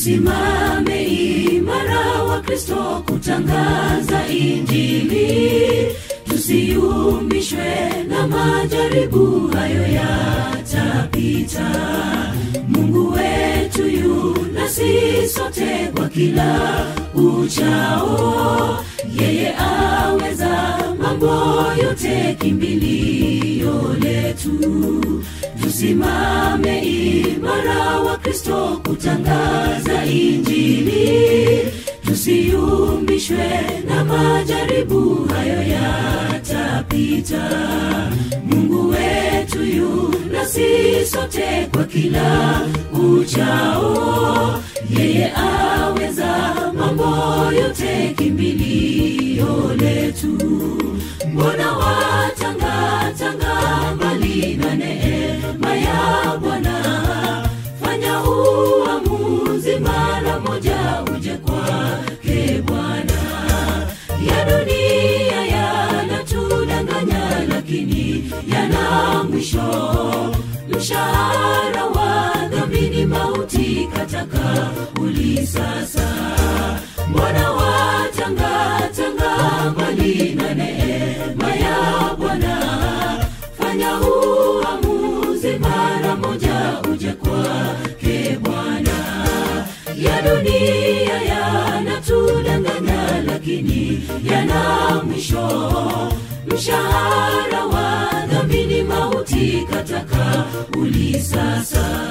tusimame imara wa kristo kutangaza injili tusiyumbishwe na majaribu hayo yatapita mungu wetu yu nasi sote kwa kila uchao yeye aweza mambo yote kimbilio letu tusimame imara wa kristo kutangaza injili tusiyumbishwe na majaribu hayo yatapita mungu wetu yu nasi sote kwa kila uchao yeye aweza mambo yote kimbilio letu mbona watangatanga mbali na neema ya bwana fanya uamuzi mara moja uje kwake bwana ya dunia yanatudanganya lakini yana mwisho mshahara wa dhamini mauti kataka ulisasa mbona watangatanga mbali na neema ya bwana fanya uamuzi mara moja uje kwake bwana ya dunia yanatudanganya lakini yana mwisho mshahara wa dhamini mauti kataka ulisasa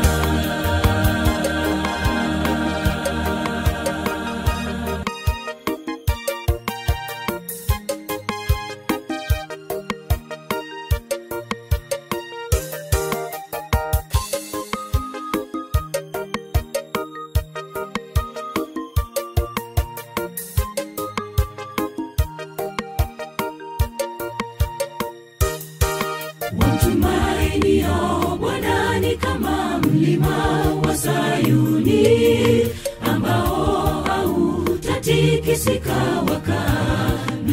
wamtumainio bwana ni kama mlima wa sayuni ambao hautatikisika wakaa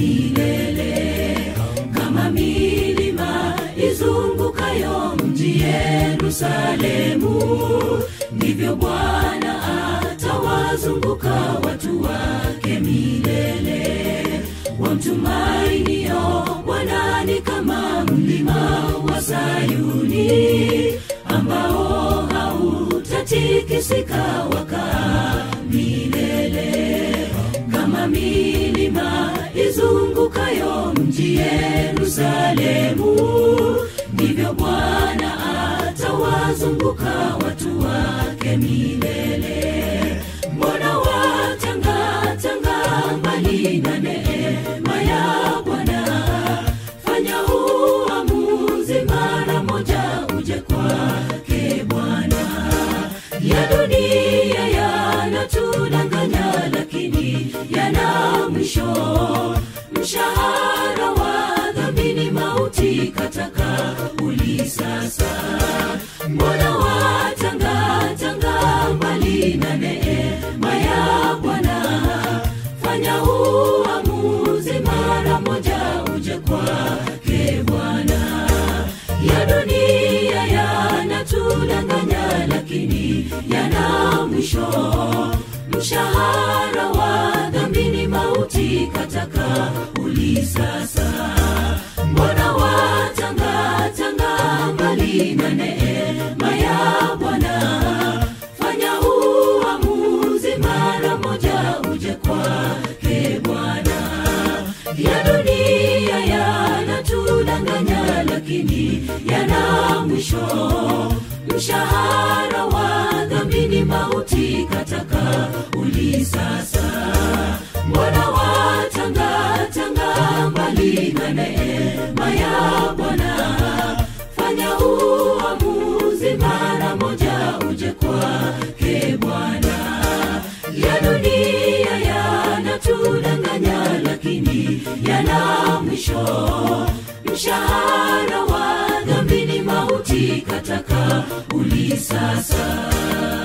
milele kama milima izungukayo mji yerusalemu ndivyo bwana atawazunguka watu wake milele wamtumainio bwana ni kama mlima wa sayuni ambao hautatikisika wakaa milele kama milima izungukayo mji yerusalemu ndivyo bwana atawazunguka watu wake milele mbona watangatanga mbali na neema ya bwana fanya uamuzi mara moja uje kwake bwana ya dunia yanatudanganya lakini yana mwisho mshahara wa dhamini mauti kataka ulisasa mbona watangatanga mbali na neema ya bwana fanya uamuzi mara moja uje kwake bwana ya dunia yanatudanganya lakini yana mwisho mshahara wa dhamini mauti kataka ulisasa mbona watangatanga mbali na neema ya bwana fanya uamuzi mara moja uje kwake bwana ya dunia yanatudanganya lakini yana mwisho mshahara wa dhamini mauti kataka ulisasa mbona watangatanga mbali na neema ya bwana fanya uamuzi mara moja uje kwake bwana ya dunia yanatudanganya lakini yana mwisho mshahara wa dhamini mauti kataka ulisasa